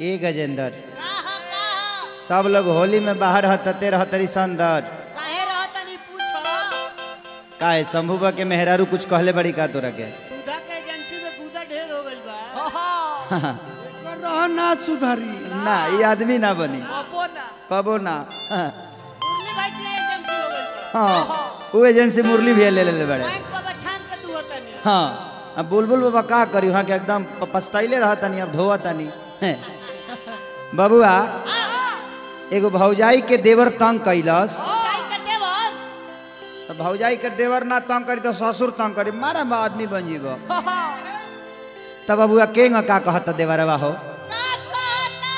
ए गजेंद्र कहा कहा सब लोग होली में बाहर हतते रहतरी संदर काहे रहता नहीं पूछो काहे शंभुबा के मेहरारू कुछ कहले बड़ी का तोरा के दूधा के एजेंसी में दूधा ढेर हो गइल बा एकर रह ना सुधरी ना ये आदमी ना बनी कबो ना हाँ, मुरली भाई के एजेंसी हो गइल बा हाँ वो एजेंसी मुरली भी ले ले बड़े बैंक बाबा छान के तू होता नहीं हाँ अब बुलबुल बाबा का करी वहाँ के एकदम प- पछताइले रहता नहीं अब धोवा तानी हैं। बबुआ एगो भौजाई के देवर तंग कैलस काई के देवर तो भौजाई के देवर ना तंग करी तो ससुर तंग करी मारा बा आदमी बन जीब तब बबुआ के का कहता देवरवा हो का कहता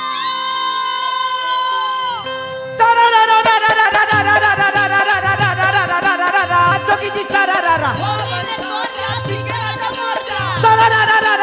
होली में तोड़ जा बिगड़ा जा मर जा होली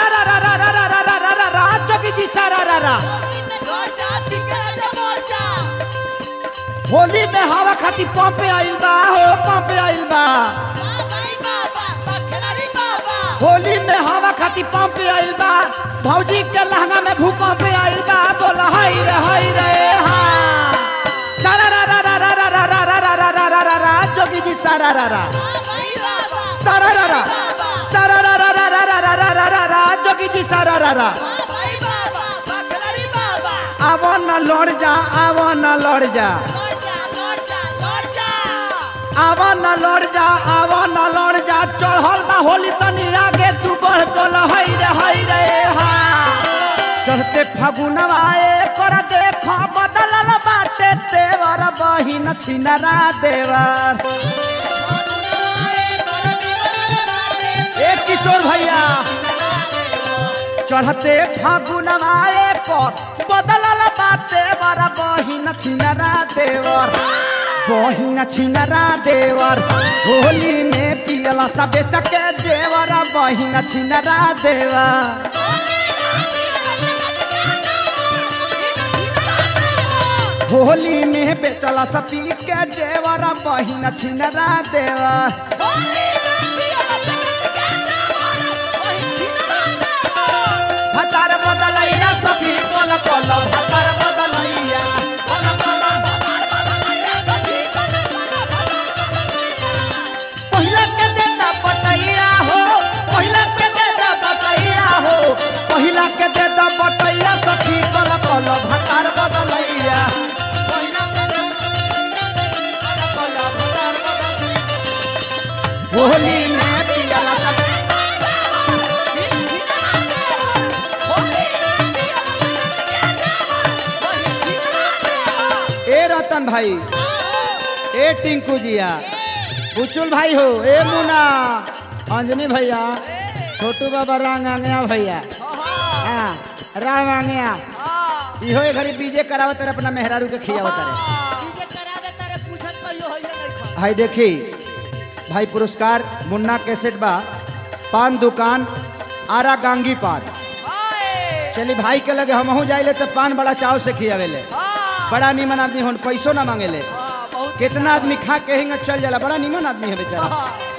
में तोड़ जा बिगड़ा जा मर जा होली में हवा खाती पंप आइल बा हो पंप आइल बा बाबाई बाबा बखलारी बाबा होली में हवा खाती पंप आइल बा भौजी के लहंगा में भूकंप आइल बा बोला हाय रे हाय रे हा सारा रा रा रा रा रा रा रा रा रा रा रा रा रा जोगी जी सारा रा रा बाबाई बाबा सारा रा रा सारा रा रा रा रा रा रा रा रा रा रा जोगी जी सारा रा रा बाबाई बाबा बखलारी बाबा आवो न लड़ जा आवो न लड़ जा लौट जा लौट जा लौट जा आवो न लड़ जा आवो न लड़ जा चढ़ल बा होली तनी आगे तू बढ़ बोल हई रे हई रे हा चढ़ते फागुनवा कर देख बदलल बाटे तेवर बहिन छिनरा देवर ए किशोर भैया चढ़ते फागुनवा पर बदलल बाटे वर बहिन छिनरा देवर बहिन छिनरा देवर होली में पियला सब चके देवर बहिन छिनरा देवर होली में बेचला सब पी के देवर बहिन छिनरा देवर भतार बदलैया सखी कोल कोल भतार बदलैया कोल कोल पहिला के देता बटैया हो पहिला के देता बटैया हो पहिला के देता बटैया सखी कोल कोल भतार बदलैया होली में पियला सब ए रतन भाई ए टिंकू जिया बुचुल भाई हो ए मुना अंजनी भैया छोटू बाबा रांग आंगया भैया हाँ राम आंगया इहो ए घड़ी बीजे करावत रे अपना मेहरारू के खियावत रे डीजे करा दे तारे पूछत कहियो होइए नहीं खा हाय देखी भाई पुरस्कार मुन्ना कैसेट बा पान दुकान आरा गांगी पान चली भाई के लगे हमहू जाइले तो पान बड़ा चाव से खियावेले बड़ा निमन आदमी होन पैसो ना मांगेले कितना आदमी खा के हिंग चल जाला बड़ा निमन आदमी है बेचारा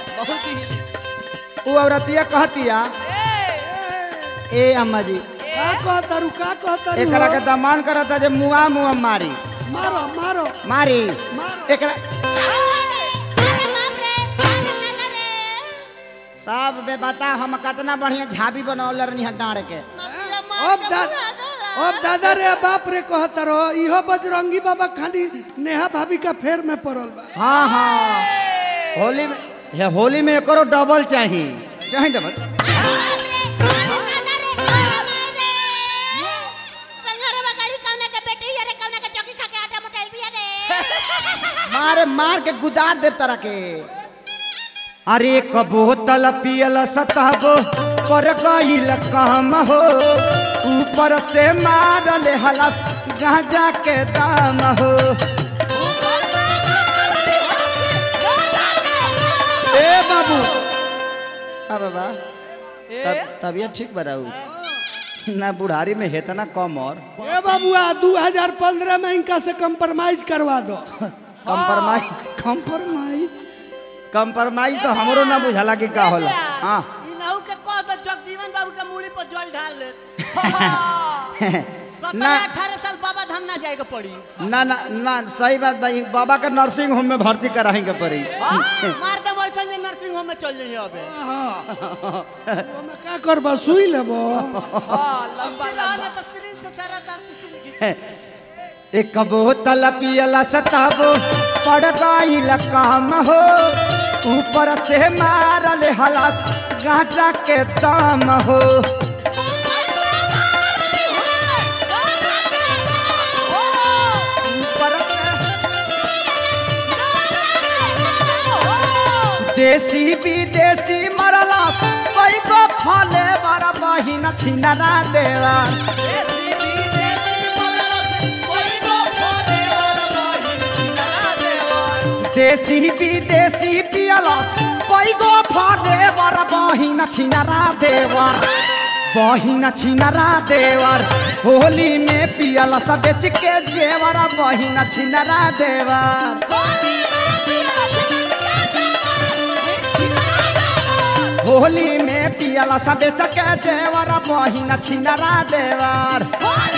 वो औरतिया कहतिया ए अम्मा जी का कहतारू का कहतारू एकरा के हो? दमान करता जे मुआ मुआ मारी मारो मारो मारी मारो एकरा सब बे बता हम कितना बढ़िया झाबी बनौले रहनी है डाँड़ के अब दा अब दादा रे बाप रे कहतारो इहो बजरंगी बाबा खाली नेहा भाभी का फेर में पड़ल बा हाँ हाँ होली में हे होली में एकरो डबल चाहिए चाहिए डबल मारे मार के गुदार दे तरह के अरे एक बोतल पियल सतहब पर गईल काम हो ऊपर से मारल हलस गांजा के दाम हो ए बाबू हाँ बाबा तब तबियत ठीक बराऊ ना बुढ़ारी में हेतना कम और ए बाबुआ 2015 में इनका से कंप्रोमाइज करवा दो कंप्रोमाइज कंप्रोमाइज कंप्रोमाइज तो हमरो ना बुझाला कि का होला हाँ इनहू के कह दो जगजीवन बाबू के मूड़ी पर जल ढाल ले सत्रह ना। अठारह साल बाबा धाम ना जाएगा पड़ी ना ना ना सही बात भाई बाबा का नर्सिंग होम में भर्ती कराएंगे पड़ी हाँ, मार दे वैसा जे नर्सिंग होम में चल जाइए अबे ओमे का करबा सुई लेबो लंबा तो स्क्रीन से सारा दांत किसी ने खींच- एक बोतल पियला सताबो पड़ गईल काम हो ऊपर से मारल हलास गांजा के दाम हो ऊपर से देसी विदेशी मरला पैगो फले बड़ा बहिन छिनरा देवा देसी विदेशी पियला पैगो फले बड़ा बहिन छिनरा देवर बहिन छिनरा देवर होली में पियला सब बेच के जेवर बहिन छिनरा देवर होली में पियला सब बेच के जेवर बहिन छिनरा देवर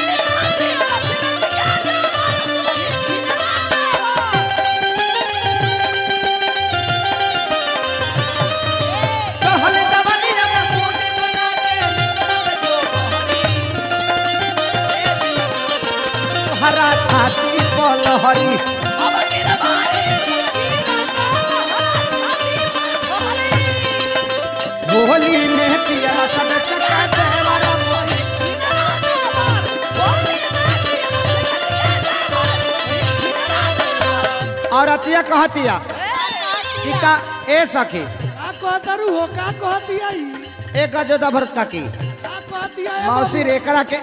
कहले दवनिया में हरा छाती पलहरी होली में पियला सब चका देवर और अतिया कहतिया कि का ए सखी का कहतरू हो का कहतिया ई एक गजोदा भरत काकी का कहतिया ए मौसी रेकरा के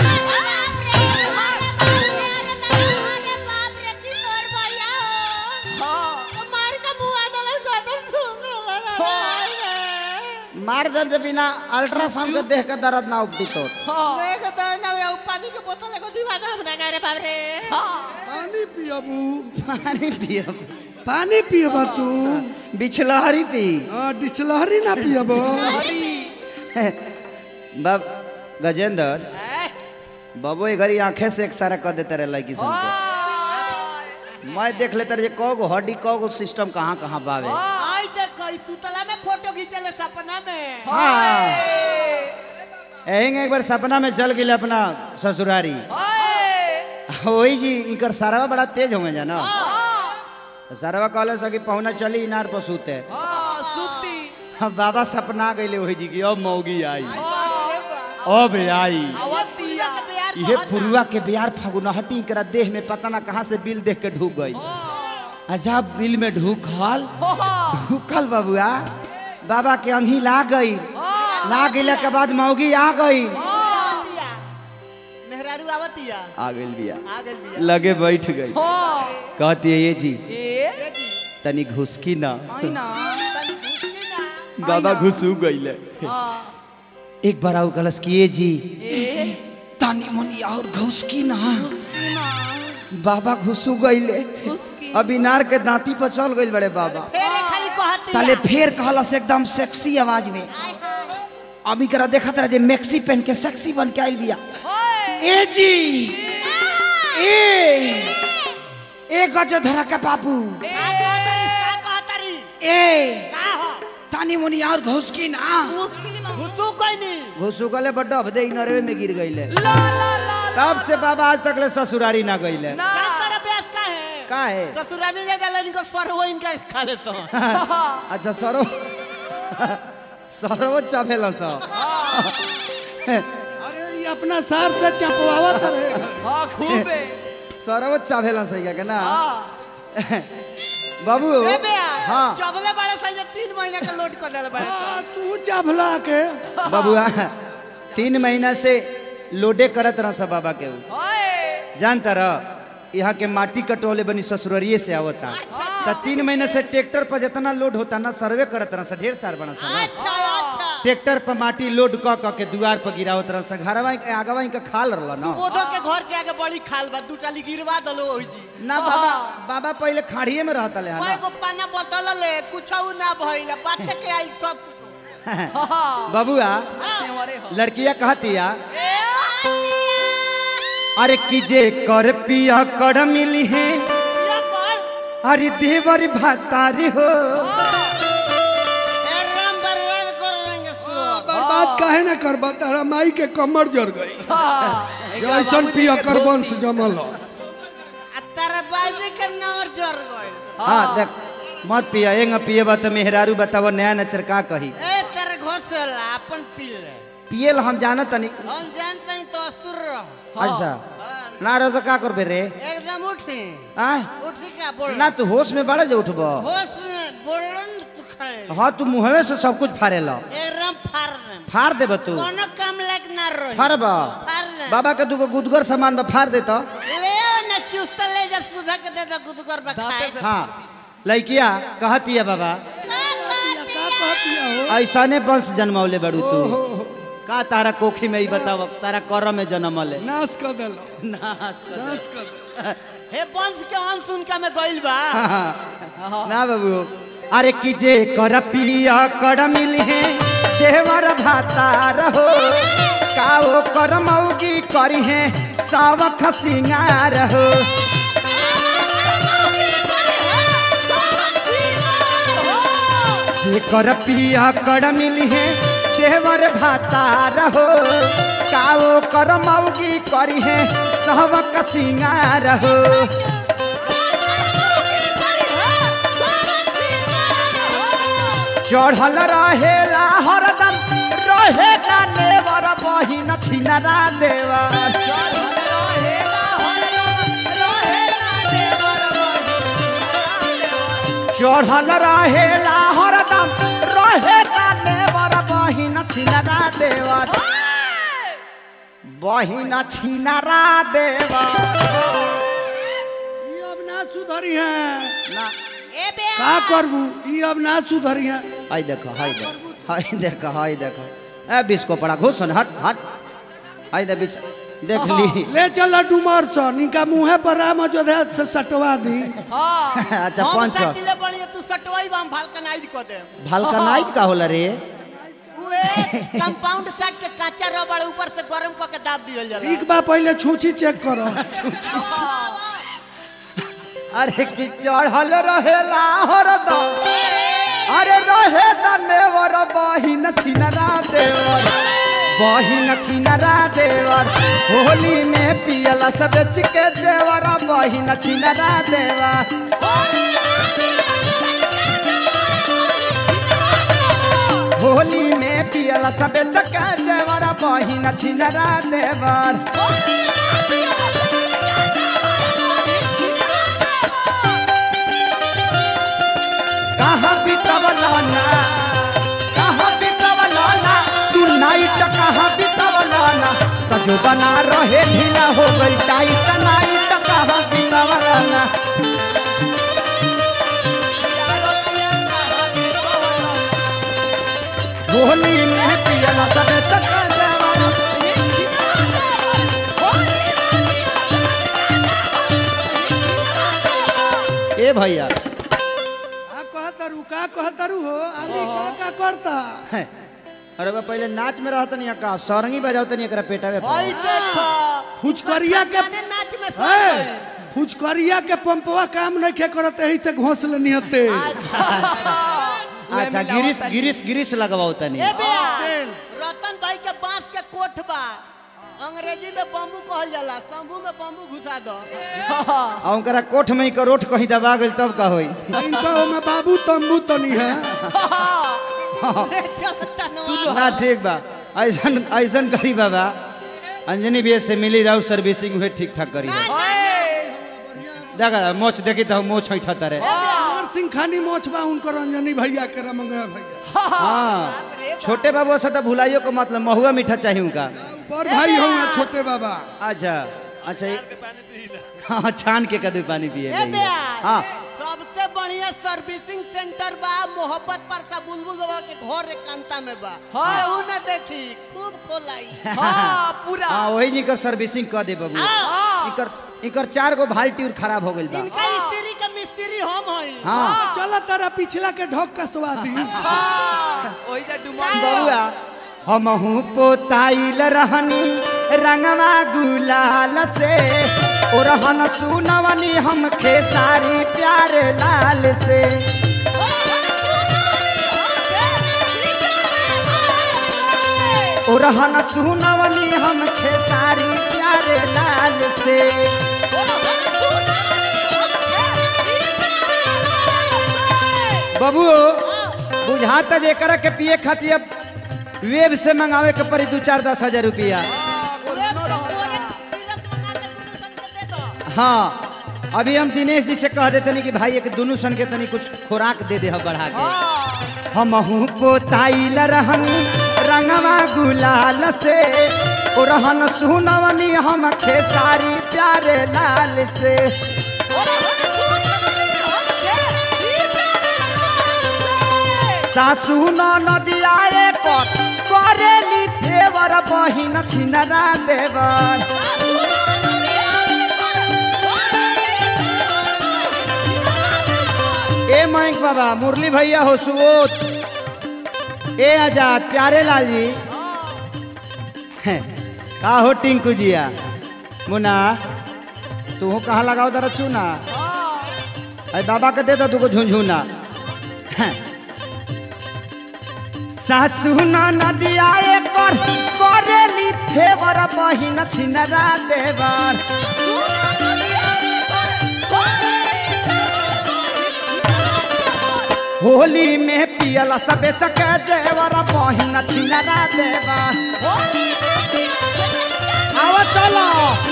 मार दर्द बिना अल्ट्रासाउंड के देख के दर्द ना उपटी तो देख तो ना वे पानी के बोतल को दीवार हमरा का रे बाप रे पानी पियबू पानी पियो पानी पियबा तू बिछलहरी पी हां डिचलहरी ना पियबो बाब गजेंद्र बाबू ये घरी आंखें से एक सारा कर देते रहे लड़की सन के मैं देख लेते रहे कौ गो हड्डी कौ गो सिस्टम कहाँ कहाँ बावे आई देख ई सुतला में फोटो खींचले सपना में हाँ एहिंग एक बार सपना में चल गई अपना ससुरारी वही जी इनकर सारा बड़ा तेज होंगे जाना सारा कहले सकी पहुना चली इनार पर सूते अब बाबा सपना गईले वही जी की अब मौगी आई अब आई ये पुरुआ के बिहार फगुनहटी करा देह में पता ना कहाँ से बिल देख के ढूक गई अच्छा बिल में ढूकल ढूकल बबुआ बाबा के अंगी ला गई ला गईला के बाद मौगी आ गई मेहरारू आवतिया आ गई बिया आ गइल बिया लगे बैठ गई कहती है ये जी तनी घुसकी ना तनी घुसकी ना बाबा घुसू गईले एक बार आऊ कलस की ये जी तानी मुनी और घुसकी ना बाबा घुसू गईले अब इनार के दांती पर चल गईल बड़े बाबा फेर ये खाली कहती ताले फेर कहलस एकदम सेक्सी आवाज में अभी करा देखत रहे जे मैक्सी पहन के सेक्सी बन के आइल बिया ए जी ए ए गज धरा के बाबू का कहतरी का कहतरी ए का हो तानी मुनी और घुसकी ना घुसू कोई नहीं घुसू गले बड्डा भदे नरवे में गिर गईले तब से बाबा आज तक ले ससुरारी ना गईले का कर अभ्यास का है का है ससुराली जा जाला इनको सरहो इनका खा लेता हूं अच्छा सरो सरो चापेला सा अरे ये अपना सार से चपवावत रहे सरो चापेला सही का ना बाबू ए बेया हाँ चबले बड़े से तीन महीना का लोड कर देले बड़े आ, तू चभला के बबुआ तीन महीना से लोडे करत रहा सब बाबा के ऊ। जानता रह यहाँ के माटी कटोले बनी ससुररिये से आवता त तीन महीने से ट्रैक्टर पर जितना लोड होता ना सर्वे करत रहा ढेर सार बना सा ना अच्छा अच्छा ट्रैक्टर पर माटी लोड क क के दुआर पर गिरावत रहा सा घरवा के आगवा के खाल रहला ना ओधो के घर के आगे बड़ी खाल बा दू टाली गिरवा दलो ओही जी ना बाबा बाबा पहले खाड़िए में रहता ले ओए गो पाना बोतल ले कुछ ना भइल पाछे के आई सब कुछ बबुआ लड़किया कहतिया अरे की जे कर पिया कर मिली है ये कर अरे देवर भातारी हो ए राम बर्बाद कर देंगे सो बर्बाद काहे ना करबा तारा माई के कमर जड़ गई ऐसन पिया कर वंश जमल ह। आ तारा बाजी के नंबर जोर गए हाँ देख मत पिया एंग पिए बा तो मेहरारू बताव नया नचर का कही ए तेरे घोसला अपन पी ले पियल हम जाना तनी हम जानते हैं तो अस्तुर रहो अच्छा हाँ, ना रह तो का करबे रे एकदम उठी आ उठी क्या बोल ना तू होश में बड़ा जो उठब होश बोलन तू खड़े हाँ तू मुहवे से सब कुछ फाड़े ला एकदम फाड़ दे फाड़ देब तू कोनो काम लायक ना रही फाड़ब फाड़ दे बाबा के दूगो गुदगर सामान बा फाड़ देता ले ना चुस्त ले जब सुधा के दे दे गुदगर बखाए हाँ लड़किया कहती है बाबा का कहतिया हो ऐसाने वंश जन्मौले बड़ू तू का तारा कोखी में ही बताव तारा कर में जन्मले नाश कर देलो नाश कर दे हे वंश के अंश उनका में गइल बा ना बाबू अरे की जे कर पिया कर मिली है देवर भाता रहो काओ कर मौगी करी है सावख सिंगार हो जे कर पिया कर मिली है देवर भाता रहो काओ कर मौगी करी है सावख सिंगार हो चढ़ल रहेला हरदम रहे ना नेवर बहिन छिनरा देवर चढ़ल रहेला हरदम रहे ना नेवर बहिन छिनरा देवर बहिन छिनरा देवर ई अब ना सुधरी है ना ए बे का करबू ई अब ना सुधरी है हाय देखो हाय देखो हाय देखो हाय देखो ए बिस्को पड़ा घुसन हट हट हाय दे बिच देख ली ले चल डुमर स निका मुहे पर राम अयोध्या से सटवा दी अच्छा हम पंच सटिले बड़ी तू सटवाई बा हम भालकनाइज क दे भलकनाइज का होला रे उए कंपाउंड सेट के काचा रबड़ ऊपर से गरम क के दाब दियल जाला एक बार पहले छूछी चेक करो अरे कि चढ़ल रहेला हरदम अरे रहे दनेवर बहिन छिनरा देवर बहिन छिनरा देवर होली में पियल सब बेच के देवर बहिन छिनरा देवर होली में पियल सब बेच के देवर बहिन छिनरा देवर कहाँ बितवलाना कहाँ बितवलाना तू नाइट कहाँ बितवलाना सजो बना रहे ढीला हो गई टाइट नाइट कहाँ बितवलाना होली में पियला सबे चक्कर देवाना ए भैया का कहतरू का कहतरू हो आली का का करता अरे बा पहले नाच में रहत नहीं का सरंगी बजाओ तनी एकरा पेटावे पर। ओई देखो फुचकरिया के गाने नाच में सब है है। फुचकरिया के पंपवा काम नहीं खे करत यही से घोंसले निहते अच्छा गिरिस गिरिस गिरिस लगवाओ तनी ए बेया रतन भाई के बांस के कोठ बा अंग्रेजी में बम्बू कहल जाला शंभू में बम्बू घुसा दो आ उनकरा कोठ में के रोट कहीं दबा गइल तब का होई इनका में बाबू तंबू तनी है चलता न ना ठीक बा ऐसन ऐसन करी बाबा अंजनी भी से मिली रहू सर्विसिंग हुए ठीक ठाक करी देखा मोच देखी तो मोच हैठा तरे अमर सिंह खानी मोच बा उनकर रंजनी भैया के रमंगा भैया हाँ छोटे बाबू से तो भुलाइयो को मतलब महुआ मीठा चाहिए उनका बड़ भाई हो छोटे बाबा अच्छा अच्छा ये- हाँ छान के कदू पानी पिए ए जाइए। बेया हाँ सबसे बढ़िया सर्विसिंग सेंटर बा मोहब्बत पर सा बुलबुल बाबा के घर एकांता में बा केहू न देखी खूब खोलाई हाँ पूरा हाँ वही जी कर सर्विसिंग कर दे बाबू इकर इकर चार गो भाल्टी और खराब हो गइल बा इनका स्त्री का मिस्त्री हम हई हाँ चल तारा पिछला के ढोक कसवा दी हाँ, ओही जा डुमर बबुआ हमहू पोताइल रहनी रंगवा गुलाल से ओरहन सुनवनी हम खेसारी प्यार लाल से ओरहन सुनवनी हम खेसारी प्यार लाल से बबुओ बुझाता जेकर के पिए खातिर अब वेब से मंगावे के पड़ी दू चार दस हजार रुपया हाँ अभी हम दिनेश जी से कह देते कि भाई एक दोनों सन के तनी कुछ खुराक दे दे बढ़ा के हमहू पोताइल रहन रंगवा गुलाल से ओ रहन सुनवनी हम खेसारी प्यारे लाल से सासू नदिया पर करेली फेवर बहिन छिनरा देवर ए मयंक बाबा मुरली भैया हो सुबोध ए आजाद प्यारे लाल जी हैं, का हो टिंकू जिया मुना तू कहाँ लगाओ दर चूना अरे बाबा के दे दो तुको झुंझुना हैं। सासू नदिया पर करेली फेवर बहिन छिनरा देवर होली में पियल सबे चके देवर बहिन छिनरा देवर आवा चलो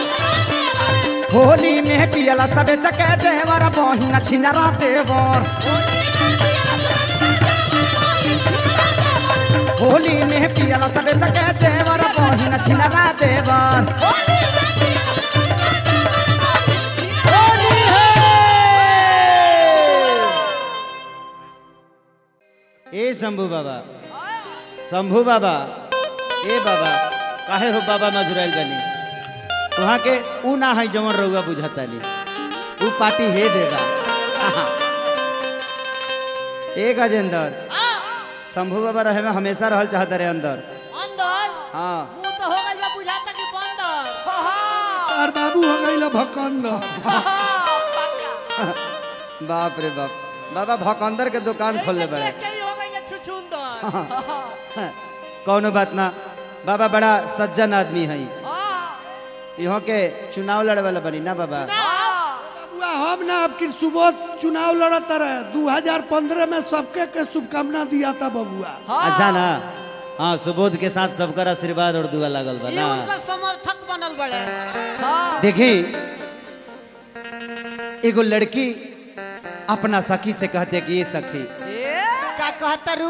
होली में पियल सबे चके देवर बहिन छिनरा देवर होली में पियल सबे चके देवर बहिन छिनरा देवर होली है ए शंभू बाबा शंभू बाबा ए बाबा काहे हो बाबा मजुराइल बनी वहाँ के ऊ ना है जमन रउआ बुझतानी ऊ पार्टी हे देगा ए गजेंद्र शंभू बाबा रहे में हमेशा रहल चाहत रहे अंदर अंदर हाँ मुंह तो हो गइल बा बुझाता कि बंदर और बाबू हो गई भकंद बाप रे बाप बाबा भकंदर के दुकान खोलले बड़े के ही हो गइल छुछुंदर कौनो बात ना बाबा बड़ा सज्जन आदमी है यहाँ के चुनाव लड़े वाला बनी ना बाबा बाबुआ हम ना अब की सुबोध चुनाव लड़त रहे 2015 में सबके के शुभकामना दिया था बबुआ अच्छा ना हाँ सुबोध के साथ सबकर आशीर्वाद और दुआ लागल बा ये ना उनका समर्थक बनल बड़े देखी एगो लड़की अपना सखी से कहते कि ये सखी का कहता रू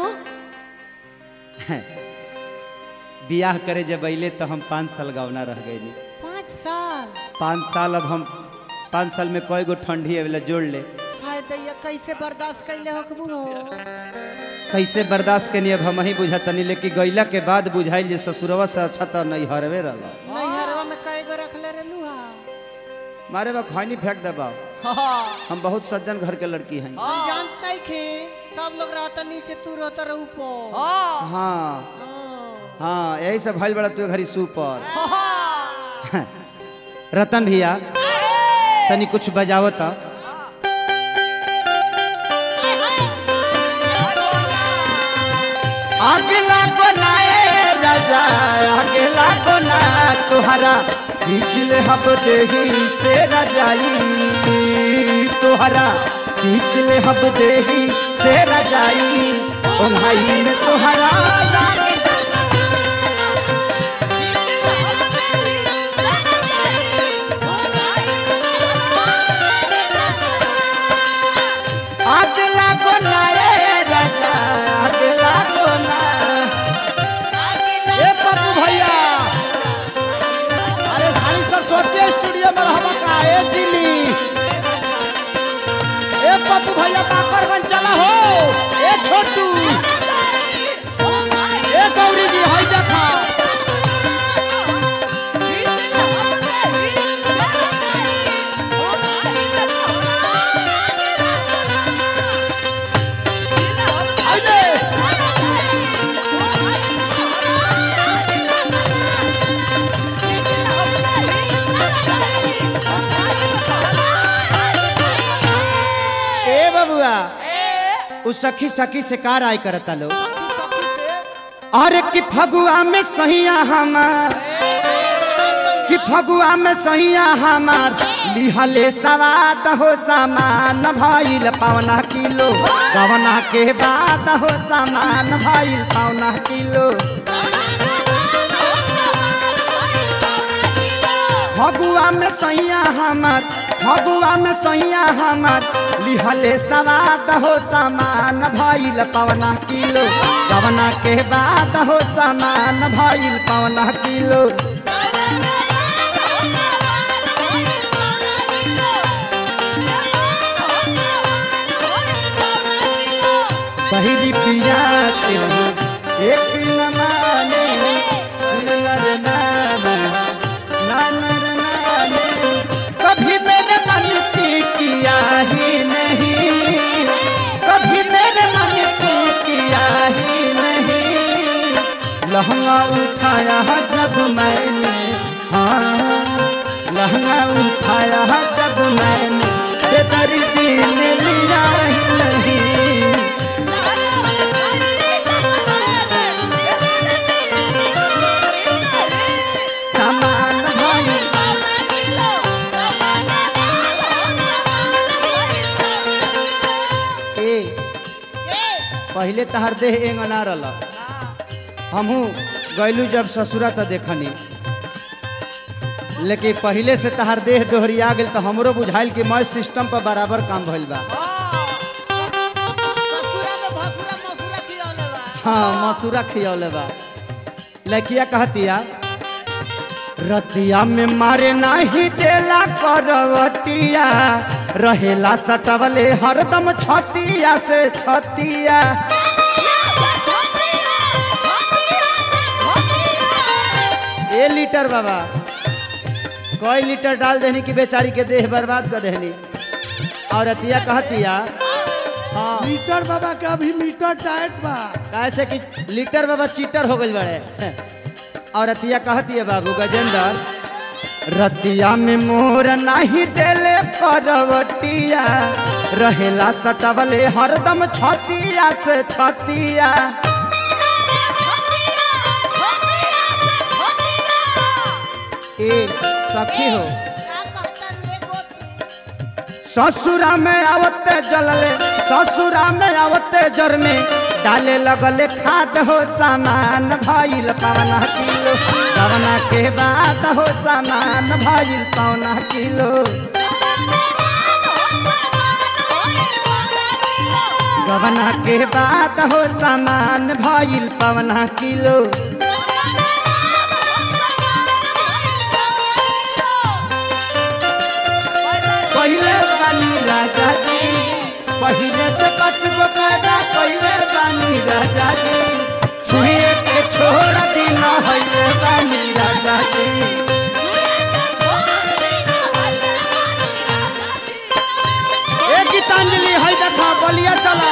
बियाह करे जब अले तो हम पाँच साल गवना रह गए पाँच साल पाँच साल अब हम पाँच साल में कई गो ठंडी अवेला जोड़ ले हाय दैया कैसे बर्दाश्त कैले हकबू हो कैसे बर्दाश्त के अब हम ही बुझतनी लेकिन गैला के बाद बुझाइल जे ससुरवा से अच्छा तो नहीं हरवे रहा नैहरवा में कई गो रखले रहलू हा मारे बा खैनी फेंक दबा हम बहुत सज्जन घर के लड़की हैं हम जानत नहीं खे सब लोग रहता नीचे तू रहता रह ऊपर हाँ हाँ। हाँ यही सब भइल बड़ा तू घरी सुपर रतन भैया तनी कुछ बजावो तो अगला बनाए राजा अगला बना तुहरा खींचले हब देही से रजाई तुहरा खींचले हब देही से रजाई ओ भाई में तुहरा राग अगला बनाए राजा अगला बना ए पप्पू भैया अरे साली सरस्वती स्टूडियो में रहबा का ए जिमी ए पप्पू भैया काकरगंज चला हो ए छोटू ए गौरी जी हई देखा हई दे उ सखी सखी से का राय करता लोग सखी से अरे कि फगुआ में सहिया हमार कि फगुआ में सहिया हमार लिहले सवाद हो सामान भइल पौना किलो गवना के बाद हो सामान भइल पौना किलो फगुआ में सैया हमार फगुआ में सैया हमार लिहले सवाद हो सामान भइल पवना किलो पवना के बाद हो सामान भइल पवना किलो पहिली पिया के हो एक न माने नर नाना नानर नाने कभी मेरे मन की किया ही नहीं कभी मेरे मन की किया ही नहीं लहंगा उठाया जब मैंने हाँ लहंगा उठाया जब मैंने बेदर्दी ने लिया ही नहीं सामान भइल ए पहले तहर देह एंग ना रल हमहू गैलू जब ससुरा त देखनी लेकिन पहले से तहर देह दोहरिया गेल तो हमरो बुझाइल कि मैं सिस्टम पर बराबर काम भइल बा ससुरा में भसुरा मसुरा खियौले बा हाँ मसूरा खियौले बा लड़किया कहतिया रतिया में मारे नाही देला करवतिया रहेला सटवले हरदम छतिया से छतिया ए लीटर बाबा कई लीटर डाल देनी कि बेचारी के देह बर्बाद कर देनी और रतिया कहतिया हाँ मीटर बाबा का अभी मीटर टाइट बा कैसे कि लीटर बाबा चीटर हो गई बड़े और रतिया कहती है बाबू गजेंद्र रतिया में मोर नहीं देले करवटिया रहेला सटवले हरदम छतिया से छतिया ए सखी हो का कहता रे गोती ससुरा में आवते जलले ससुरा में आवते जर में डाले लगले खाद हो सामान भइल पवना किलो पवना के बाद हो सामान भइल पवना किलो गवना के बाद हो सामान भइल पवना किलो पहले बानी राजा जी पहले से बचबो पैदा पहले बानी राजा जी छुए के छोड़ दिन हइले बानी राजा जी ए गीतांजलि हई देखा बलिया चला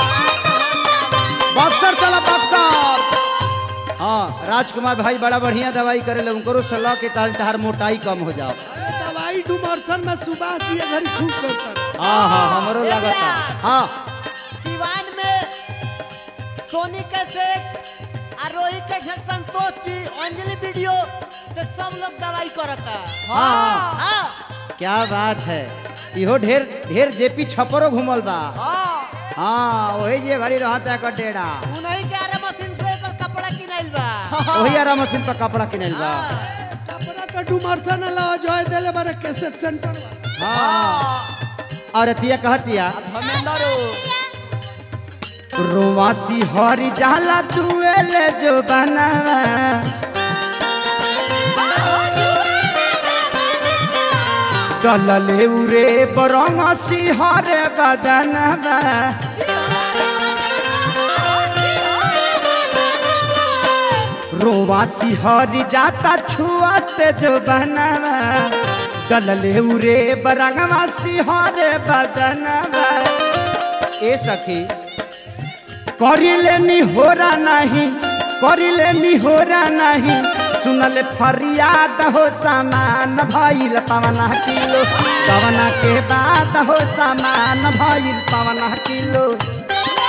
बक्सर चला बक्सर हाँ राजकुमार भाई बड़ा बढ़िया दवाई करे उनको सलाह के कारण तहार मोटाई कम हो जाओ अरे दवाई डुमरसन में सुबह जी घड़ी खूब करता हाँ हाँ हमरो लगता हाँ दीवान में सोनी के सेठ आ रोही के सेठ संतोष जी अंजलि वीडियो से सब लोग दवाई करता हाँ हाँ क्या बात है इहो ढेर ढेर जेपी छपरो घूमल बा हाँ हाँ वही जे घड़ी रहता है कटेड़ा उन्हीं के आरे मशीन से एकर कपड़ा किनाइल बा वही आरा मशीन पर कपड़ा किनल बा कपड़ा तो डुमरसन ला जय देले बारे कैसेट सेंटर बा हाँ और अतिया कहतिया धर्मेंद्र रोवासी हरी जाला दुएले जो बनावा कलले उरे बरंगसी हरे बदनवा रोवासी हरी जाता छुआते जो बनावा गलले उरे बरंगवासी हरे बदनवा ए सखी करिले नी होरा नहीं करिले नी होरा नहीं सुनले फरियाद हो सामान भइल पवना किलो पवना के बाद हो सामान भइल पवना किलो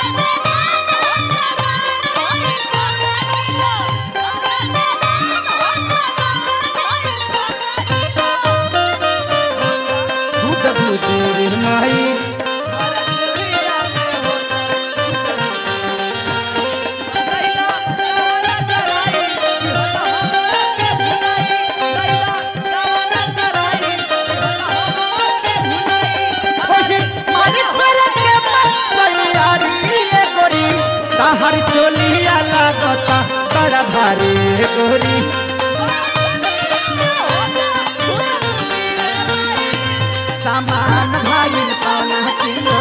भाई ताहर चोलिया लागता बड़ा भारी गोरी सामान भाई पाना किलो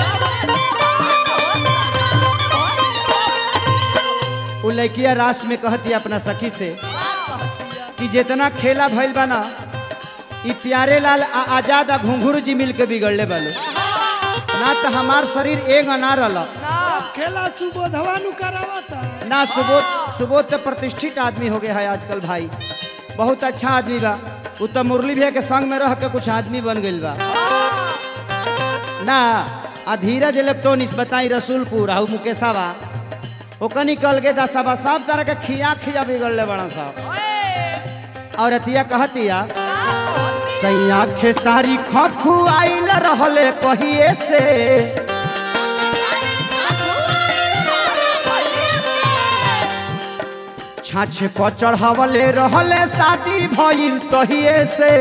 उ लड़किया राष्ट्र में कहती अपना सखी से कि जितना खेला भइल बा ना ई प्यारे लाल आ आजाद आ घुंघरू जी मिल के बिगड़ले बालो ना तो हमार शरीर एक ना रहल खेला सुबोधवा नु करावता ना सुबोध सुबोध तो प्रतिष्ठित आदमी हो गया है आजकल भाई बहुत अच्छा आदमी बा उ तो मुरली भैया के संग में रह के कुछ आदमी बन गइल बा ना आ धीरज इलेक्ट्रॉनिक्स बताई रसूलपुर आहू मुकेशावा ओकनी कल के दसाबा सब तरह के खिया खिया बिगड़ले बड़ा साहब और अतिया कहतिया सैया खेसारी खखु आइल रहले कहिए से छाछ पर चढ़ावले रहले शादी भइल तहिए से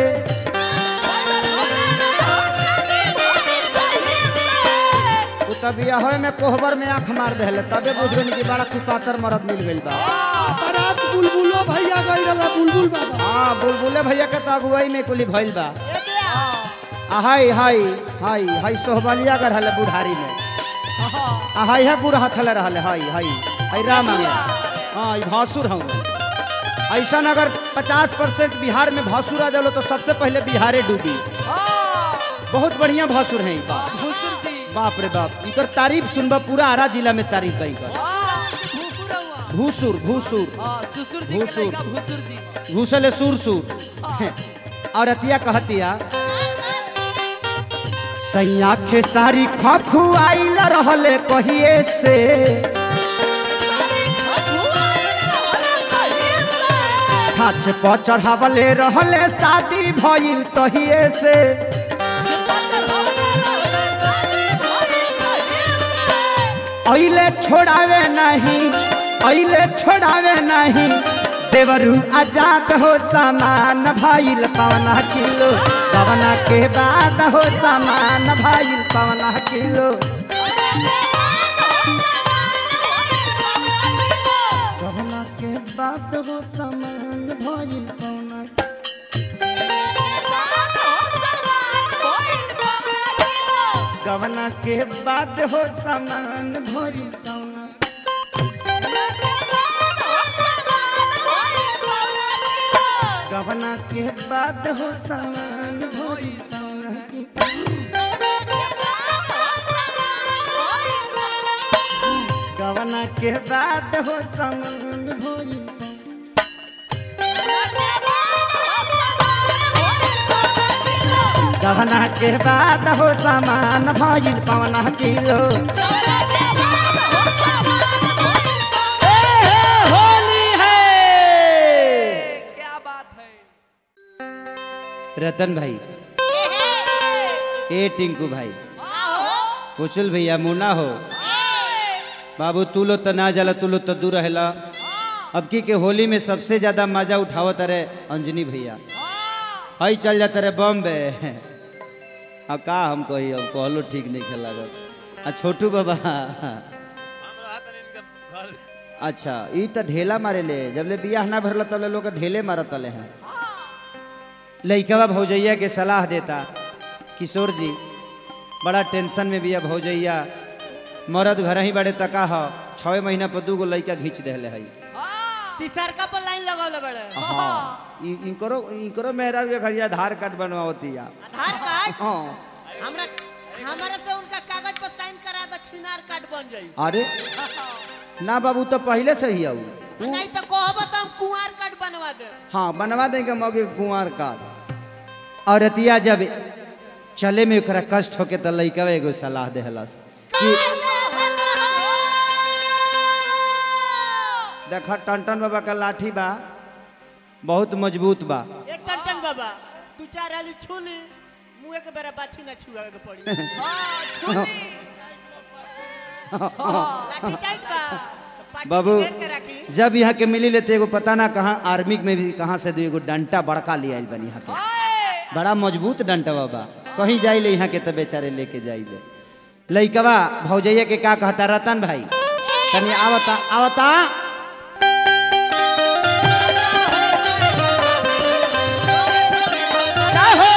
उ तब बियाह में कोहबर में आंख मार देले तबे बुझ गनी कि बड़ा कुपातर मरद मिल गइल बा बरात बुलबुलो भैया गई रहला बुलबुल बाबा हाँ बुलबुले भैया के तो अगुवाई में कुली भइल बा आ हाय हाय हाय हाय सोहबलिया कर हले बुढ़ारी में आ हाय है गुड़ हथले रहले हाय हाय हाय राम आ गया हाँ ई भासुर हूँ ऐसा अगर 50 परसेंट बिहार में भासुर आ जालो तो सबसे पहले बिहारे डूबी बहुत बढ़िया भासुर है ई बाप बाप रे बाप इकर तारीफ सुनबा पूरा आरा जिला में तारीफ बा इकर भूसुर भूसुर ससुर जी के भूसुर। लड़का भूसुर जी घूसले सुर सुर और अतिया कहतिया सैया के सारी खखु आइल रहले कहिए से छाछ पर चढ़ावले रहले शादी भइल तहिए से अइले छोड़ावे नहीं अइले छोड़ावे नहीं देवरू आजाद हो सामान भाइल पवना किलो पवना के बाद हो सामान भाइल पवना किलो पवना के बाद हो सामान भाइल पवना गवना के बाद हो सामान भइल पवना गवना के बाद हो सामान भइल पवना गवना के बाद हो सामान भइल गवना के बाद हो सामान भइल पवना किलो होली है क्या बात है रतन भाई ए टिंकू भाई कुचल भैया मुन्ना हो बाबू तू लो तो ना जला तू लो तो दूर रहला अब की के होली में सबसे ज्यादा मजा उठावत रे अंजनी भैया हई चल जाता रे बॉम्बे अब का हम कही अब कहलो ठीक नहीं खेल लागत आ छोटू बाबा अच्छा ई तो ढेला मारे ले जब ले बियाह ना भरला तब ले लोग के ढेले मारत ले हैं लइकवा भौजैया के सलाह देता किशोर जी बड़ा टेंशन में बिया भौजैया मरद घर ही बड़े तका ह छः महीना पर दू गो लइका घींच देले है तीसरका पर लाइन लगल बड़े हाँ इ- इनकरो इनकरो मेहरा के घर आधार कार्ड बनवाती या आधार कार्ड हाँ हमरा हमारे से उनका कागज पर साइन करा दो छिनार कार्ड बन जाई अरे ना बाबू तो पहले से ही आऊ नहीं तो कहब तो हम कुंवार कार्ड बनवा दे हाँ बनवा देंगे मौके कुंवर का और अतिया जब चले में ओकरा कष्ट होके तो लइकवा एगो सलाह देहलस कि देख टन बाबा का लाठी बा बहुत मजबूत बा एक टन टन बाबा तू चार हाली छूली मुंह के बेरा बाछी ना छुआ के पड़ी हाँ, छुरी। लाठी टाइट बा तो पाटी बाबू घेर के रखी जब यहाँ के मिली लेते एगो पता ना कहाँ आर्मी में भी कहाँ से दो एगो डंटा बड़का ले आइल बनी यहाँ के ओए, बड़ा मजबूत डंटा बाबा कहीं जाइले यहाँ के तो बेचारे लेके जाइले लइकवा भौजैया के का कहता रतन भाई तनी आवता आवता का हो?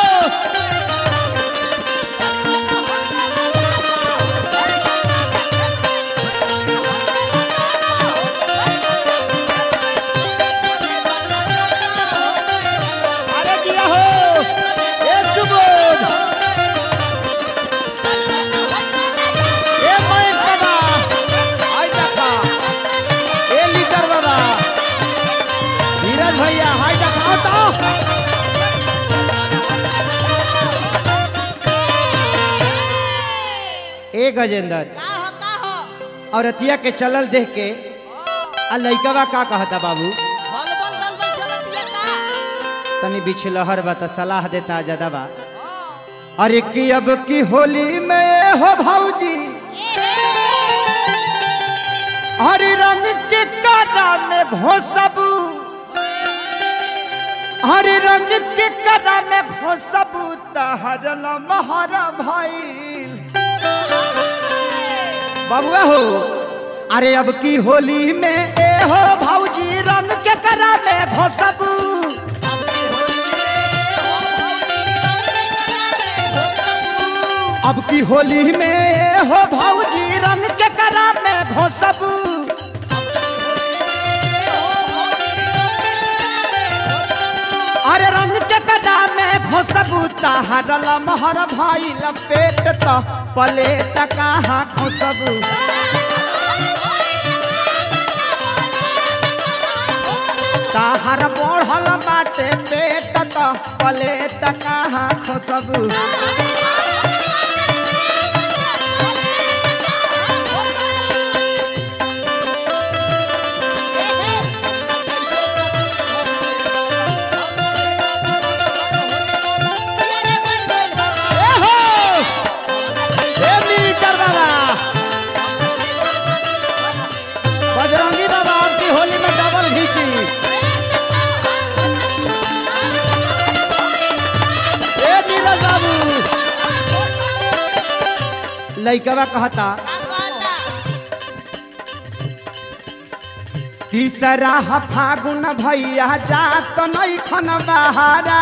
अरे किया हो ए सुबोध ए महेश बाबा हाय देखा ए लीटर बाबा धीरज भैया हाय देखा आओ तो ए गजेंद्र का हो का हो और अतिया के चलल देख के आ लइकवा का कहता बाबू बलबल दलबल चलत ये का तनी बिछलहर बा त सलाह देता ज्यादा बा अरे की अब की होली में हो भौजी हरी रंग के कादा में घोसबू हरी रंग के कादा में घोसबू तहरल महरा भाई बबुआ हो अरे अब की होली में ए हो भौजी रंग के करा में घोसबू अब की होली में हो भौजी रंग के करा में घोसबू अरे रंग के कदा में घोसबू तहरल महर भाई लपेट तो पले कहाँ घोसबू तहर बढ़ल बाटे पेट तो पले कहाँ घोसबू एहो! ए मीटर बाबा बजरंगी बाबा आपकी होली में डबल घीची ए नीरज बाबू लइकवा कहता तीसरा ह फागुन भैया जात नहीं खन बहारा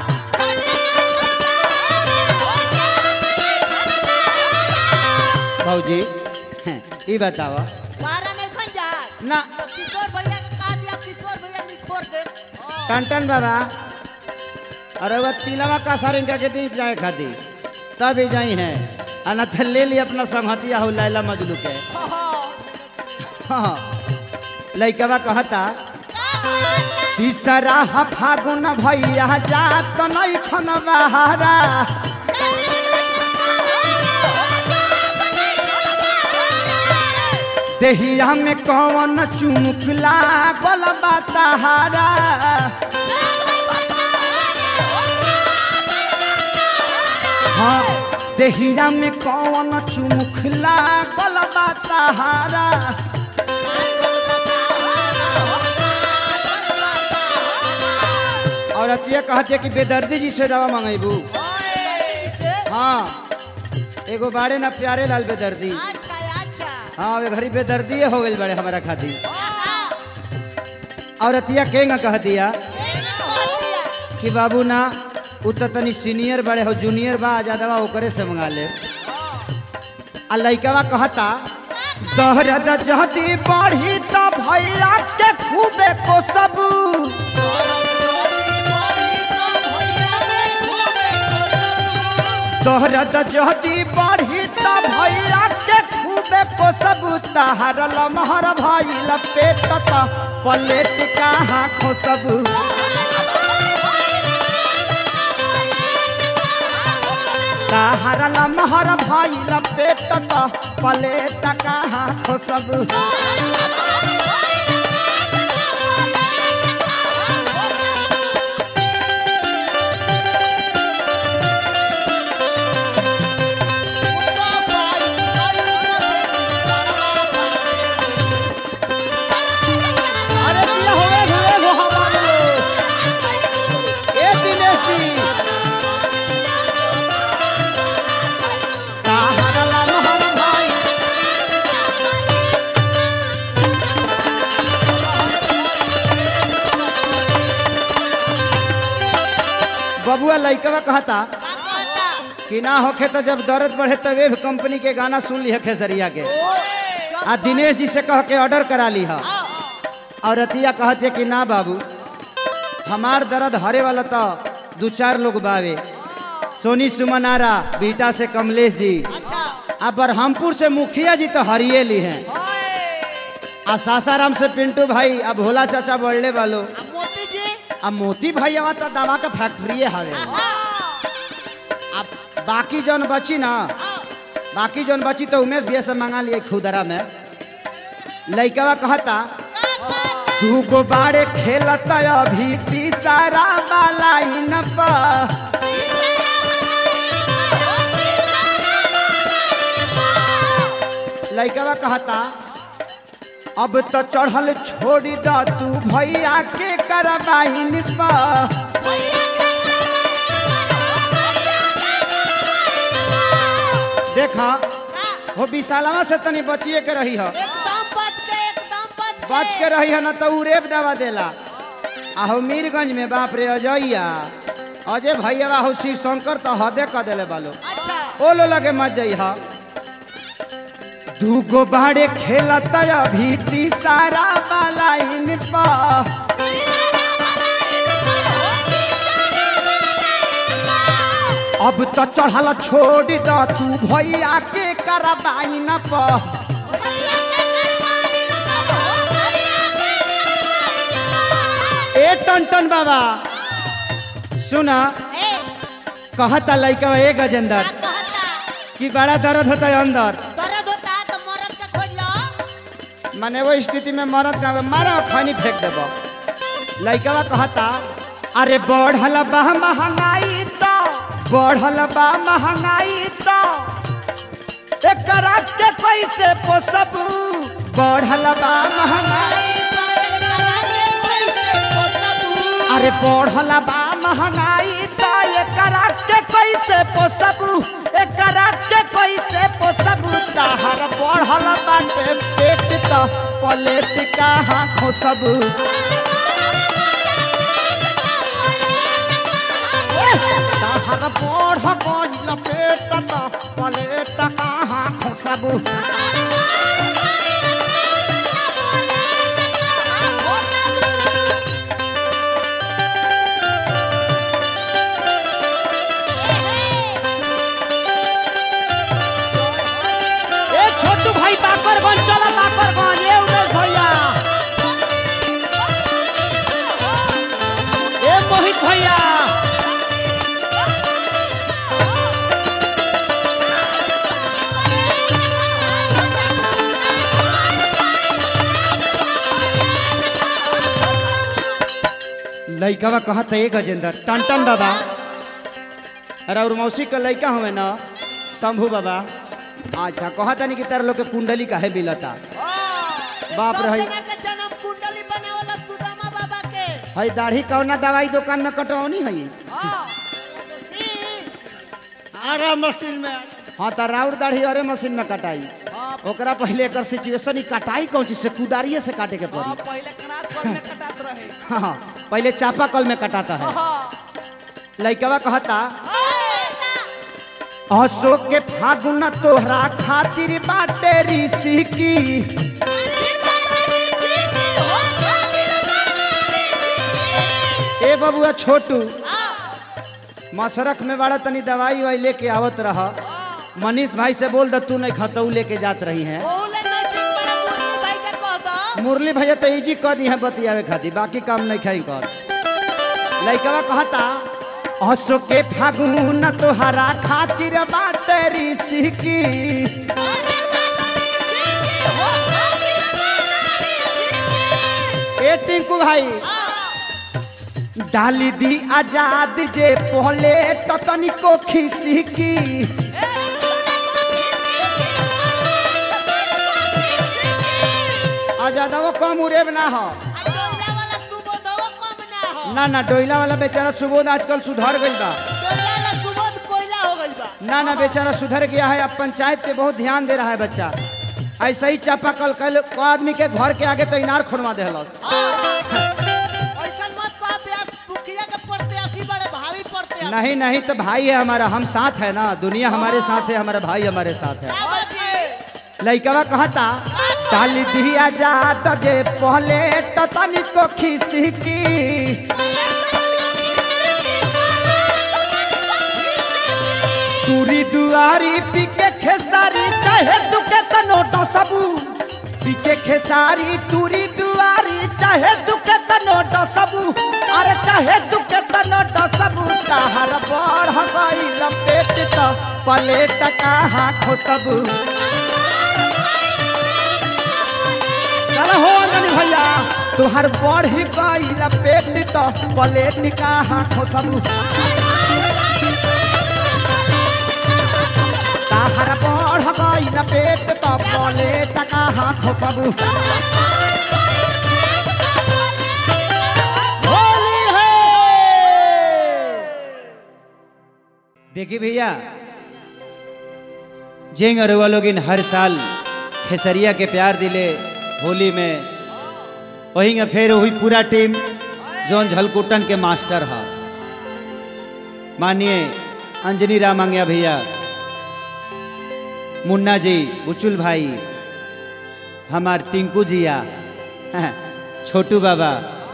भौजी हैं, ई बतावा मारा नहीं खन जा ना तो किशोर भैया के का दिया किशोर भैया निखोर दे टन बाबा अरे वह तिलवा का सर इनका के दीप जाए खाती तब ही जाई है अनथ ले ली अपना संहतिया हो लैला मजलू के हाँ लइकवा कहता तीसरा ह फागुन भैया जात नहीं खन बहारा देहिया में कौन चुमुकला गल बताहारा हाँ देहिया में कौन चुमुकला गल बताहारा और अतिया कहते कि बेदर्दी जी से दवा मंगेबू हाँ एगो बाड़े ना प्यारे लाल बेदर्दी अच्छा अच्छा हाँ वे घरी बेदर्दी हो गई बड़े हमारा खातिर और अतिया केंगा कह दिया कि बाबू ना उ तो तनी सीनियर बड़े हो जूनियर बा ज्यादा ओकरे से मंगा ले आ लइकवा कहता दहरद जहदी बढ़ी त भैया के खूबे को सबू दहरद जहदी बढ़ी त भैया के खूबे को सबू तहर लमहर भाई लपेट त पलेट कहाँ खोसबू तहर लमहर भाई लपेट त पलेट कहाँ खोसबू बबुआ लइकवा कहता का कहता कि ना होखे तो जब दर्द बढ़े तो वेब कंपनी के गाना सुन ली खेसरिया के आ दिनेश जी से कह के ऑर्डर करा ली है और रतिया कहते कि ना बाबू हमार दर्द हरे वाला तो दू चार लोग बावे सोनी सुमन आरा बीटा से कमलेश जी अच्छा आ बरहमपुर से मुखिया जी तो हरिये ली हैं आ सासाराम से पिंटू भाई अब भोला चाचा बढ़ले वालो आ मोती जी अब मोती भाई आवा तो दवा का फैक्ट्री हवे अब बाकी जौन बची ना बाकी जौन बची तो उमेश भैया से मंगा लिए खुदरा में लइकवा कहता तू गो बाड़े खेलता अभी तीसरा वाला इन पर लइकवा कहता अब तो चढ़ल छोड़ी द तू भैया के करबाइन पर देखा वो विशालवा से तनी बचिए के रही है एकदम बच के एकदम बच के बच के रही है ना तो उ रेप दवा देला आ हो मीरगंज में बाप रे अजैया अजय भैया हो शिव शंकर तो हदे क देले बालो अच्छा ओ लो लगे मत जइहा दूगो बाड़े खेलत अभी तीसरा वाला इन पर अब तो चढ़ल छोड़ द तू भैया के करबाइन पर ए टन बाबा सुना ए कहता लइका ए गजेंद्र का कहता कि बड़ा दर्द होता है अंदर दर्द होता है तो मरद का खोज लो माने वो स्थिति में मरद का मारा खनी फेंक देबो लइकवा कहता अरे बढ़ल बा महंगाई तो बढ़ल बा महंगाई तो एकरा के कैसे पोसब बढ़ल बा महंगाई अरे बढ़ल बा महंगाई तो एकरा के कैसे पोसब एकरा के कैसे पोसब ताहर बढ़ल बाटे पेट तो पलेट कहाँ खोसब ताहर बढ़ गइल पेट तो पलेट कहाँ खोसब ए छोटू भाई बाकरगंज चला बाकरगंज ए उमेश भैया ए मोहित भैया लइकावा कहत है गजेंद्र टन बाबा अरे और मौसी के लइका हमें ना शंभू बाबा अच्छा कहता नहीं कि तार लोग के कुंडली काहे मिलता बाप रे, हई। जन्म कुंडली बनावला सुदामा बाबा के हई दाढ़ी कौना दवाई दुकान में कटौनी है हाँ। ई, आरा मशीन में हाँ तो राउर दाढ़ी अरे मशीन में कटाई ओकरा पहले एकर सिचुएशन ही कटाई कौन चीज से कुदारिये से काटे के पड़ी पहले कनात पर में कटात रहे हाँ हाँ, पहले चापा कल में कटाता है लइकवा कहता अशोक के फागुन तोहरा खातिर बाटे ऋषि की ए बबुआ छोटू मसरख में बड़ा तनी दवाई वाई लेके आवत रह मनीष भाई से बोल द तू नहीं खतऊ लेके जात रही है ओले नहीं ठीक बड़ा मुर्मू भाई के कह दो मुरली भैया तो इजी कह दी है बतियावे खातिर बाकी काम नहीं खाई कर लइकवा कहता अशोक के फागुन तोहरा खातिर बाटे ऋषि की ए टिंकू भाई डाली दी आजाद जे पहले तो तनिको खिसी की आजादवा कम उड़ेब ना हो डोला वाला सुबोधवा कम ना हो ना ना डोइला वाला बेचारा सुबोध आजकल सुधर गई बा डोला वाला सुबोध कोयला हो गइल बा ना ना बेचारा सुधर गया है अब पंचायत पे बहुत ध्यान दे रहा है बच्चा ऐसा ही चापाकल कल को आदमी के घर के आगे तो इनार खोलवा दे ऐसा मत कह प्यास मुखिया के प्रत्याशी बड़े भारी प्रत्याशी बारे नहीं नहीं तो भाई है हमारा हम साथ है ना दुनिया हमारे साथ है हमारा भाई हमारे साथ है क्या बात है लइकवा कहता डाली दिया जा तजे पहले टतनी को खिसकी तुरी दुआरी पीके खेसारी चाहे दुके तनो डसबू पीके खेसारी तुरी दुआरी चाहे दुके तनो डसबू अरे चाहे दुके तनो डसबू ताहर बड़ हगई लपेट त पलेट कहाँ खोसबू चल हो अंजनी भैया तुहार बढ़ी गई लपेट त पलेट कहाँ खोसबू ताहर बढ़ गई लपेट त पलेट कहाँ खोसबू होली है देखिए भैया जेंग अरुआ लोग इन हर साल खेसरिया के प्यार दिले होली में वहीं फिर वही पूरा टीम जोन झलकुटन के मास्टर है मानिए अंजनी राम आंग्या भैया मुन्ना जी बुचुल भाई हमार टिंकू जिया छोटू बाबा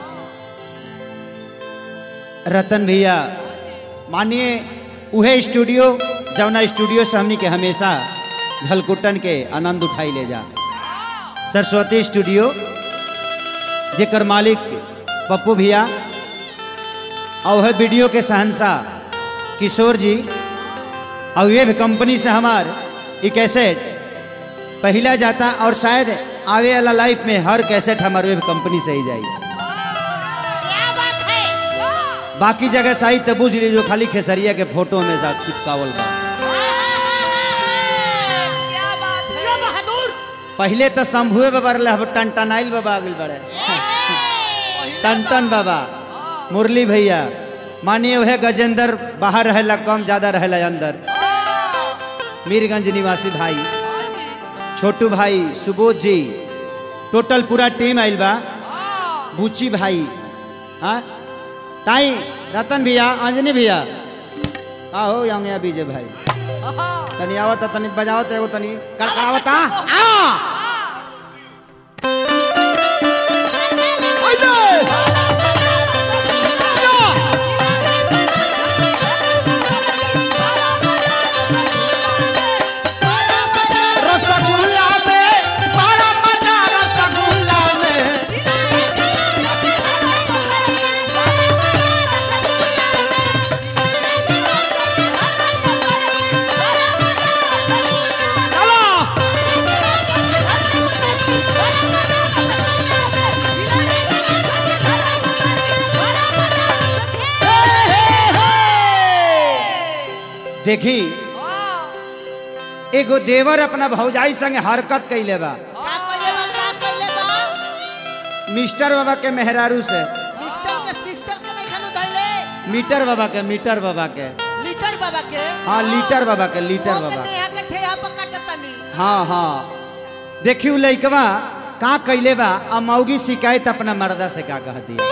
रतन भैया मानिए उहे स्टूडियो जौना स्टूडियो से हमनी के हमेशा झलकुटन के आनंद उठाई ले जा सरस्वती स्टूडियो जेकर मालिक पप्पू भैया और वह वीडियो के शहनशाह किशोर जी और ये भी कंपनी से हमार ये कैसेट पहला जाता और शायद आवे वाला लाइफ में हर कैसेट हमारे वेब कंपनी से ही जाई क्या बात है बाकी जगह सही तो बुझ ली जो खाली खेसरिया के फोटो में साथ चिपकावल बा क्या बात है जो बहादुर पहले तो शंभुए बाबा रहे अब टनटनाइल बाबा आगिल बड़े टन बाबा मुरली भैया मानिए वह गजेंद्र बाहर रहेला कम ज्यादा रहेला अंदर मीरगंज निवासी भाई छोटू भाई सुबोध जी टोटल पूरा टीम आइल बा बुची भाई हाँ ताई रतन भैया अंजनी भैया आहो यहाँ बीजे भाई तनी आवत तनी बजावत एगो तनी कड़कड़ावता आ रसगुल्ला में बड़ा मजा रसगुल्ला में चलो देखी एगो देवर अपना भौजाई संगे हरकत कैले बा का कइले बा का कइले बा मिस्टर बाबा के मेहरारू से सिस्टर के सिस्टर के नहीं खानु धइले मीटर बाबा के मीटर बाबा के लीटर बाबा के हाँ लीटर बाबा के लीटर वो बाबा के यहाँ के ठेहा पर काटतनी हाँ हाँ देखी उ लइकवा का कैले बा आ मौगी शिकायत अपना मर्दा से का कह दी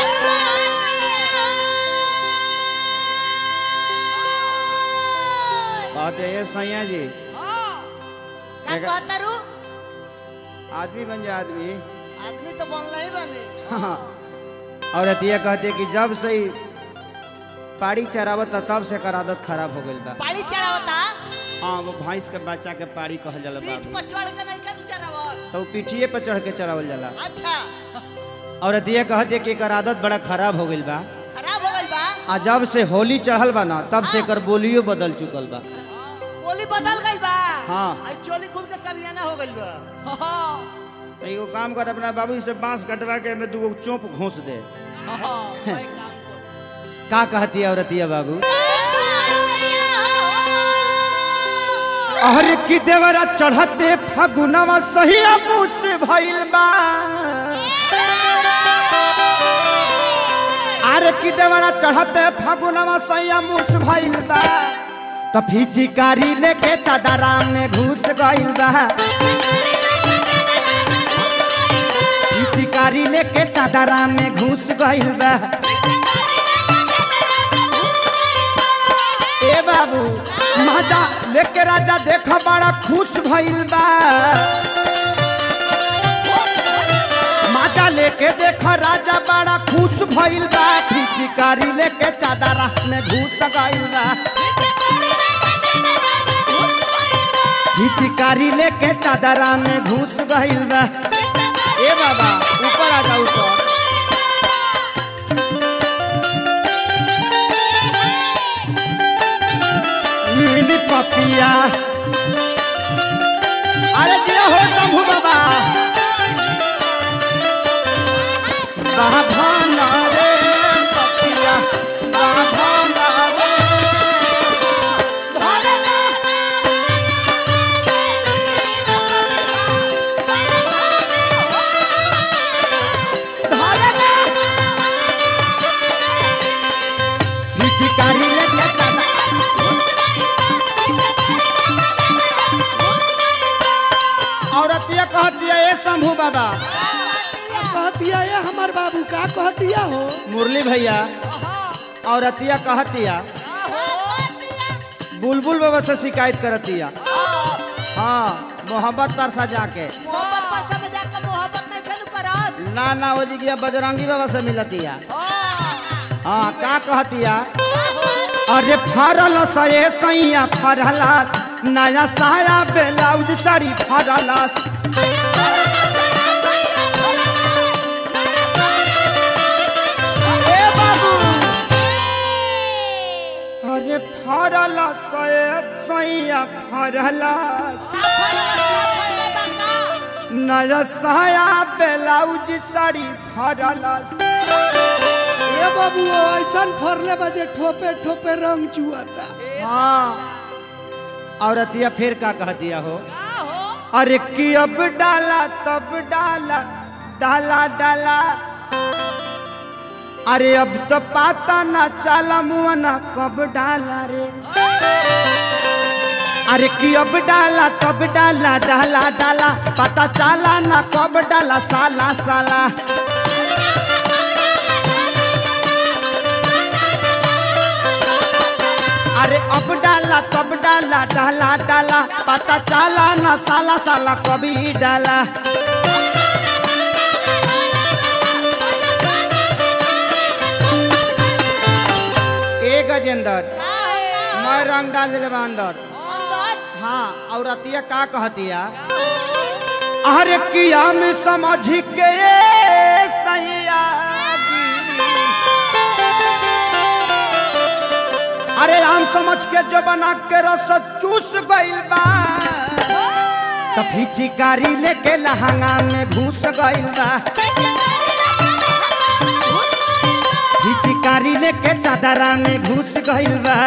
कहते ये सैया जी का कहतारू आदमी बन जा आदमी आदमी तो बनला ही बने हाँ और अतिया कहते कि जब से ही पाड़ी चरावत तब से कर आदत खराब हो गई बा पानी चढ़ावता हाँ वो भैंस के बच्चा के पाड़ी कहल जाला पीठ बाबू पर चढ़ के नहीं कर चढ़ावत तो वो पीठिए पर चढ़ के चरावल जाला अच्छा और अतिया कहते कि एकर आदत बड़ा खराब हो गई बा खराब हो गइल बा आ जब से होली चढ़ल बा ना तब से एकर बोलियो बदल चुकल बा बोली बदल गइल बा हाँ। आई चोली खुल के सबियाना हो गइल बा तो एगो काम कर अपना बाबू से बांस कटवा के में दूगो चोप घोंस दे का कहती है औरतिया बाबू अरे की देवरा चढ़ते फगुनवा सही मुँह से भइल बा अरे की देवरा चढ़ते फगुनवा सही मुँह से भइल बा तो फिचिकारी लेके चादरा में घुस गइल बा फिचिकारी लेके चादरा में घुस गइल बा लेके राजा देख बड़ा खुश भइल बा माजा लेके देख राजा बड़ा खुश भइल बा फिचिकारी लेके चादर में घुस गइल बा फिचिकारी लेके चादर में घुस गइल बा ए बाबा ऊपर आ जा ऊपर नीली पपिया अरे दिया हो शंभू बाबा बाभाना रे पपिया बाभाना रे फिचिकारी लेके चादर औरतिया कहती है ए शंभू बाबा कहतिया ये हमार बाबू का कहतिया हो मुरली भैया औरतिया कहतिया बुलबुल बाबा से शिकायत करतिया हाँ मोहब्बत तरसा जाके मोहब्बत पर सब जाकर मोहब्बत नहीं खेलू करत ना ना वो जी बजरंगी बाबा से मिलतिया हाँ का कहतिया अरे फरल सये सैया फरला नया साया ब्लाउज साड़ी फरला ए बाबू अरे फरल सये सैया फरला नया साया ब्लाउज साड़ी फरला ये बाबू ऐसन फरले बजे ठोपे ठोपे रंग चुआता हाँ औरतिया फिर का कह दिया हो अरे कि अब डाला तब डाला डाला डाला अरे अब तो पाता ना चाला मुआना कब डाला रे अरे कि अब डाला तब डाला डाला डाला पता चाला ना कब डाला साला साला अरे अब डाला तब डाला डाला डाला पता चाला ना साला साला कभी डाला ए गजेंद्र मैं रंग डाल दिले बा अंदर हाँ और अतिया का कहतिया अरे किया में समझ के सैया अरे आम समझ के जो बना के रस चूस गइल बा तो फिचिकारी लेके लहंगा में घुस गइल बा फिचिकारी लेके चादरा में घुस गइल बा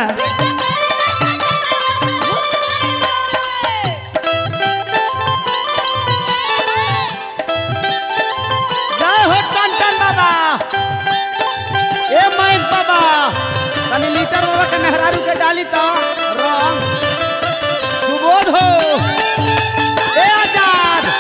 जय हो टन बाबा ए मैन बाबा तनी लीटर बाबा के मेहरारू के डाली तो रंग सुबोध हो ए आजाद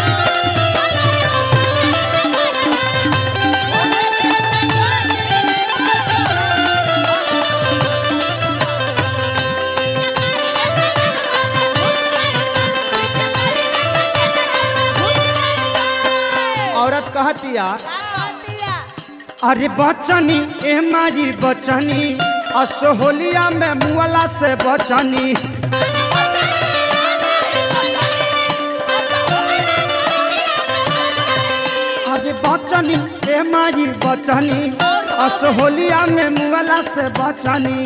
औरत कहतिया अरे बचनी ए मारी बचनी असोहलिया में मुअला से बचनी अरे बचनी ए मारी बचनी असोहलिया में मुअला से बचनी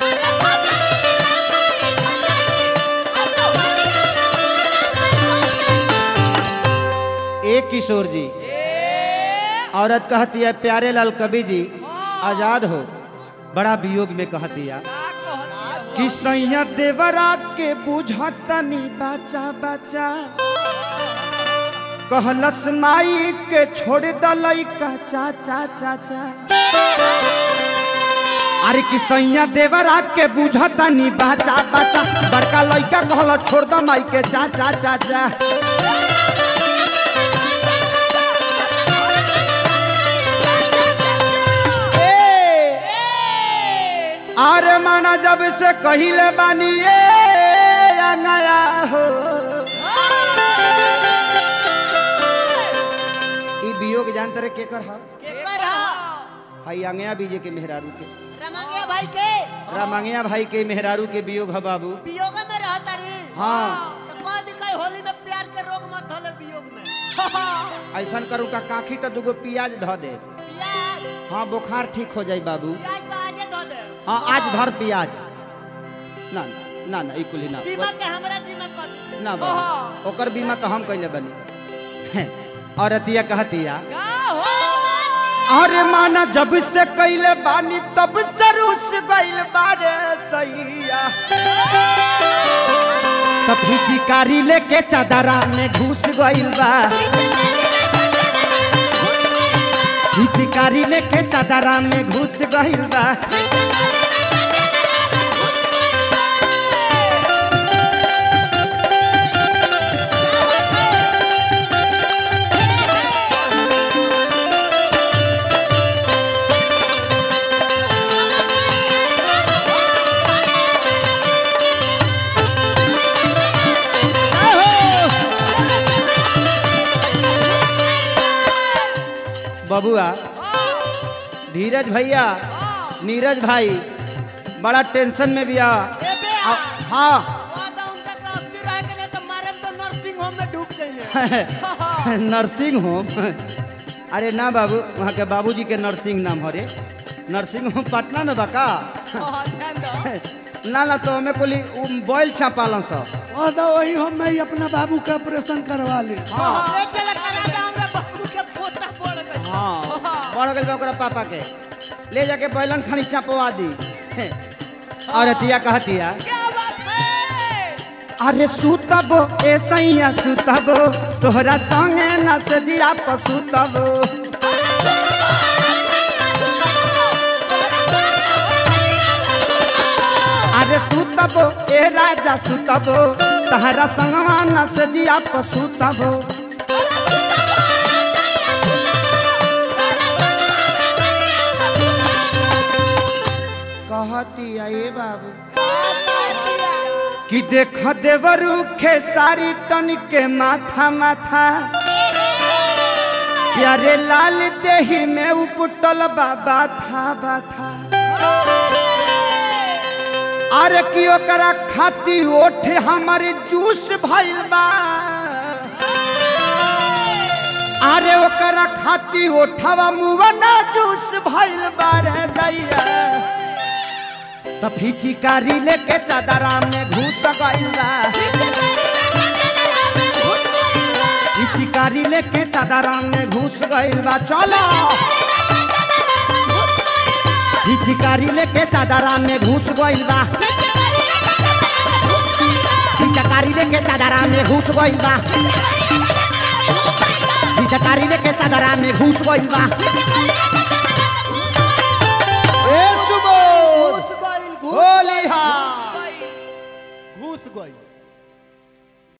ए किशोर जी औरत कहती है प्यारे लाल कवि जी आजाद हो बड़ा वियोग में कहती है कि सैया देवरा के बुझतनी बचा बचा कहलस माई के छोड़ दलई का चाचा चाचा अरे कि सैया देवरा के बुझतनी बचा बचा बड़का लइका कहल छोड़ द माई के चाचा चाचा अरे माना जब से कहिले बानी ए अंगया हो ई वियोग जानते रहे के कर हा केकर हा हाई अंगया बीजे के मेहरारू के रमंगिया भाई के रामंगिया भाई के मेहरारू के वियोग है बाबू वियोग में रहता रे हाँ। तो कह दिखाई होली में प्यार के रोग मत होले वियोग में ऐसा करू का काखी तो दुगो प्याज ध दे प्याज हाँ बुखार ठीक हो जाई बाबू प्याज तो आजे धो दे हाँ आज धर प्याज ना ना ना ई कुली ना सीमा के हमरा जीवन कर दे ना बाबू ओकर बीमा तो हम कैले बनी औरतिया कहतिया अरे माना जब से कैले बानी तब से रूस गइल बारे सैया तब चिकारी लेके चादरा में घुस गइल बा चिकारी लेके चादरा में घुस गइल बा बबुआ धीरज भैया नीरज भाई बड़ा टेंशन में भी आ आ- हाँ वादा उनका के अस्सी रह के नहीं तो मारे तो नर्सिंग होम में डूब जाइए नर्सिंग होम अरे ना बाबू वहाँ के बाबूजी के नर्सिंग नाम हरे नर्सिंग होम पटना में बका ना ना तो हमें कोली बॉयल छापालन सब और तो वही हम मैं अपना बाबू का ऑपरेशन करवा ली ले चला करा दे हमरा बाबू के पोता पड़ गई हाँ बढ़ गई बा ओकरा पापा के ले जाके बैलन खानी छपवा दी और अतिया कहतिया क्या बात है अरे सुतबो ए सैया सुतबो तोहरा संगे न सजिया पसुतबो अरे सुतबो ए राजा सुतबो तहरा संगवा न सजिया पसुतबो कहती ए बाबू कि देख देवरू खे सारी टन के माथा माथा प्यारे लाल देही में उपटल बाबा था बाथा अरे कि ओकरा खाती ओठे हमारे जूस भइल बा अरे ओकरा खाती ओठवा मुवना जूस भइल बा रे दैया त फिचिकारी लेके चादरा में घुस गइल बा फिचिकारी लेके चादरा में घुस गइल बा चलो फिचिकारी लेके चादरा में घुस गइल बा फिचकारी लेके चादरा में घुस गइल बा फिचकारी लेके चादरा में घुस गइल बा ए सुबो घुस गई होली हा घुस गई